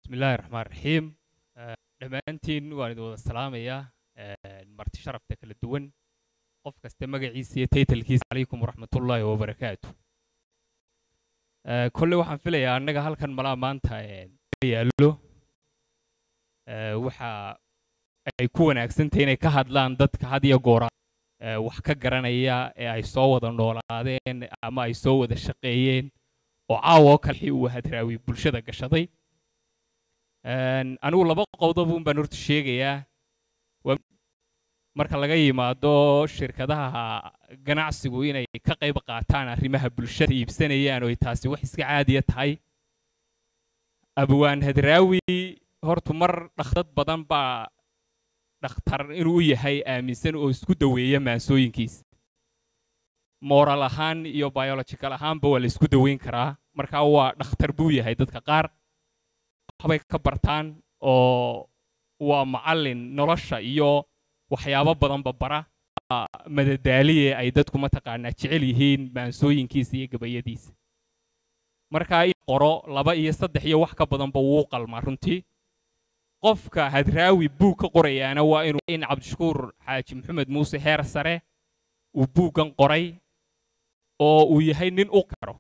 bismillaahi raxmaan raxiim dhammaantiin waan idin wada salaamayaa marti sharafta kala duwan qof kasta magaciisa iyo taytalkiisa calaykum waraxmatullaahi wabarakaatu kolle waxaan filayaa annaga halkan malaa maanta yaallo waxa ay ku wanaagsantahay inay ka hadlaan dadka had iyo goora wax ka garanaya ee ay soo wada noolaadeen ama ay soo wada shaqeeyeen oo caawa oo kale uu hadraawi bulshada gashaday anigu laba qowdob un baan horta sheegayaa marka laga yimaado shirkadaha ganacsigu inay ka qayb qaataan arrimaha bulshada iibsanayaan oo taasi wax iska caadiya tahay abwaan hadraawi horta mar dhakhdad badan baa dhakhtar inuu yahay aaminsan oo isku daweeya maansooyinkiisa moral ahaan iyo biological ahaanba waa la isku daweyn karaa marka waa dhakhtar buu yahay dadka qaar waxbay ka bartaan oo waa macallin nolosha iyo waxyaabo badanba bara madadaaliye ay dadku mataqaanaa jecel yihiin maansooyinkiisa iyo gabayadiisa marka in qoro laba iyo saddex iyo wax ka badanba wuu qalmaa runtii qofka hadraawi buug ka qorayaana waa inuu in cabdishakuur xaaji maxamed muuse heer sare uu buuggan qoray oo uu yahay nin u karo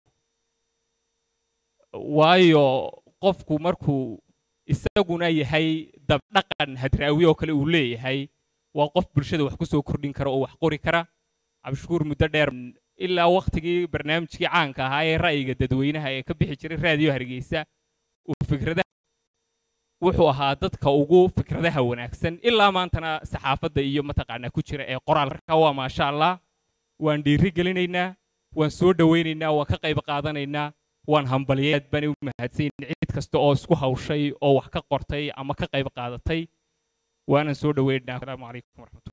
waayo qofku markuu isaguna yahay dabdhaqan hadraawi oo kale uu leeyahay waa qof bulshada wax ku soo kordhin kara oo wax qori kara cabdishakuur muddo dheer ilaa wakhtigii barnaamijkii caanka ahaa ee ra'yiga dadweynaha ee ka bixi jiray raadiyo hargeysa uu fikradaha wuxuu ahaa dadka ugu fikradaha wanaagsan ilaa maantana saxaafadda iyo mataqaanaa ku jira ee qoraalka waa maasha allah waan dhiiri gelinaynaa waan soo dhowaynaynaa waan ka qayb qaadanaynaa waan hambalyeed baan u mahadsan cid kasta oo isku hawshay oo wax ka qortay ama ka qayb qaadatay waanan soo dhowaynaynaa asalaamu calaykum waraxmatulla